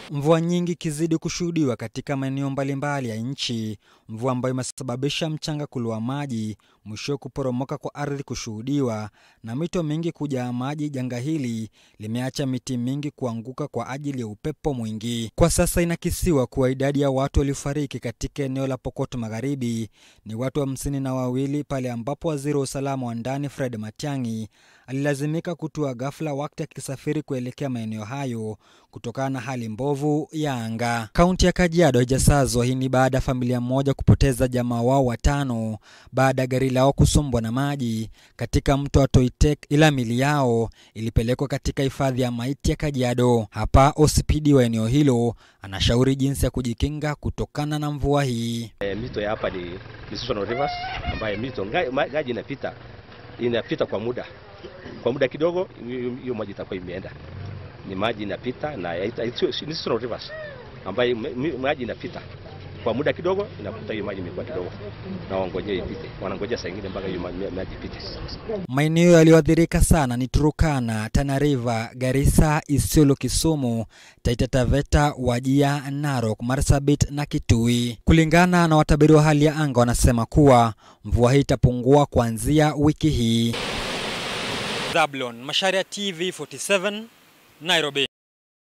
Mvua nyingi ikizidi kushuhudiwa katika maeneo mbalimbali ya nchi, mvua ambayo imesababisha mchanga kuloa maji, mwisho kuporomoka kwa ardhi kushuhudiwa na mito mingi kujaa maji. Janga hili limeacha miti mingi kuanguka kwa ajili ya upepo mwingi. Kwa sasa inakisiwa kuwa idadi ya watu waliofariki katika eneo la Pokot Magharibi ni watu hamsini na wawili, pale ambapo waziri wa usalama wa ndani Fred Matiang'i alilazimika kutua ghafla wakati akisafiri kuelekea maeneo hayo kutokana na hali mbovu ya anga. Kaunti ya Kajiado haijasazwa. Hii ni baada ya familia moja kupoteza jamaa wao watano baada ya gari lao kusombwa na maji katika mto wa Toitek, ila mili yao ilipelekwa katika hifadhi ya maiti ya Kajiado. Hapa OCPD wa eneo hilo anashauri jinsi ya kujikinga kutokana na mvua hii. E, mito ya hapa ni, ni seasonal rivers ambayo mito maji inapita inapita kwa muda kwa muda kidogo, hiyo maji itakuwa imeenda. Ni maji inapita na ni seasonal rivers ambayo maji inapita kwa muda kidogo, inakuta hiyo maji imekuwa kidogo, na wangojea ipite, wanangojea saa ingine mpaka hiyo maji ipite. Maeneo yaliyoathirika sana ni Turukana, Tana River, Garissa, Isiolo, Kisumu, Taita Taveta, Wajia, Narok, Marsabit na Kitui. Kulingana na watabiri wa hali ya anga, wanasema kuwa mvua hii itapungua kuanzia wiki hii. Zablon Macharia, TV 47, Nairobi.